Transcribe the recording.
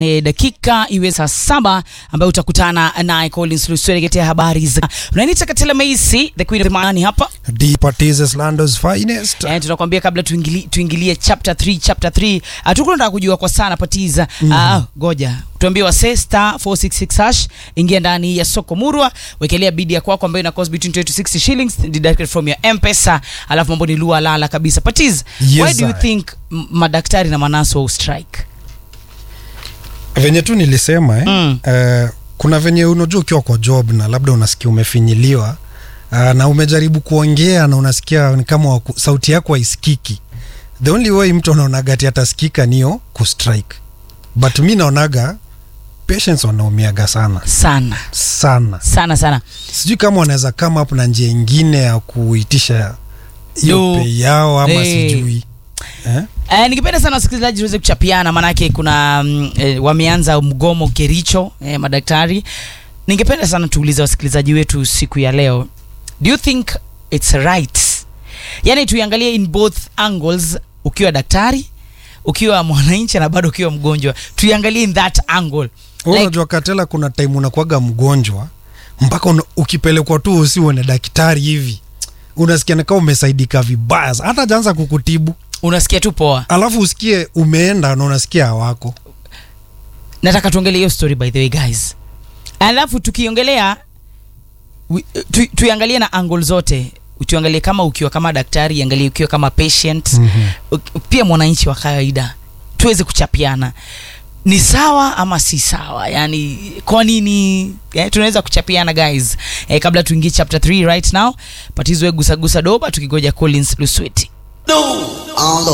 E, dakika iwe saa saba ambayo utakutana naye Collins Luswele ketea habari za unanita Katela Macy the queen of the money hapa Departises Lando's finest. Eh, tunakwambia kabla tuingilie, tuingilie chapter 3 chapter 3 hatukunataka kujua kwa sana patiza mm. ah, goja tuambie wase star 466 hash ingia ndani ya soko murwa wekelea bidi ya kwako ambayo ina cost between 20 to 60 shillings deducted from your mpesa alafu mambo ni lua lala kabisa patiz Yes, why do you I. think m- madaktari na manaso strike venye tu nilisema eh, Mm. eh, kuna venye unajua ukiwa kwa job na labda unasikia umefinyiliwa uh, na umejaribu kuongea na unasikia ni kama waku, sauti yako haisikiki the only way mtu anaonaga ati atasikika niyo kustrike but mi naonaga patients wanaumiaga sana sana sana sana sana sijui kama wanaweza kama hapo na njia ingine ya kuitisha hiyo No. pay yao ama Eh. sijui eh? Eh, ningependa sana wasikilizaji tuweze kuchapiana maanake kuna mm, eh, wameanza mgomo Kericho eh, madaktari. Ningependa sana tuulize wasikilizaji wetu siku ya leo, do you think it's right? Yani tuiangalie in both angles, ukiwa daktari, ukiwa mwananchi na bado ukiwa mgonjwa, tuiangalie in that angle Wewe Like- unajua Katela, kuna time unakuwaga mgonjwa mpaka una, ukipelekwa tu usione daktari hivi unasikia ni kama umesaidika vibaya, sa- hata jaanza kukutibu, unasikia tu poa. alafu usikie umeenda na unasikia hawako. nataka tuongelee hiyo story by the way guys alafu tukiongelea wi- tu, tuiangalie na angle zote tuangalie kama ukiwa kama daktari iangalie ukiwa kama patient Mhm. uk- pia mwananchi wa kawaida tuweze kuchapiana ni sawa ama si sawa yani kwa nini eh, tunaweza kuchapiana guys eh, kabla tuingie chapter 3 right now patizwe gusagusa doba tukigoja collins lusweti on the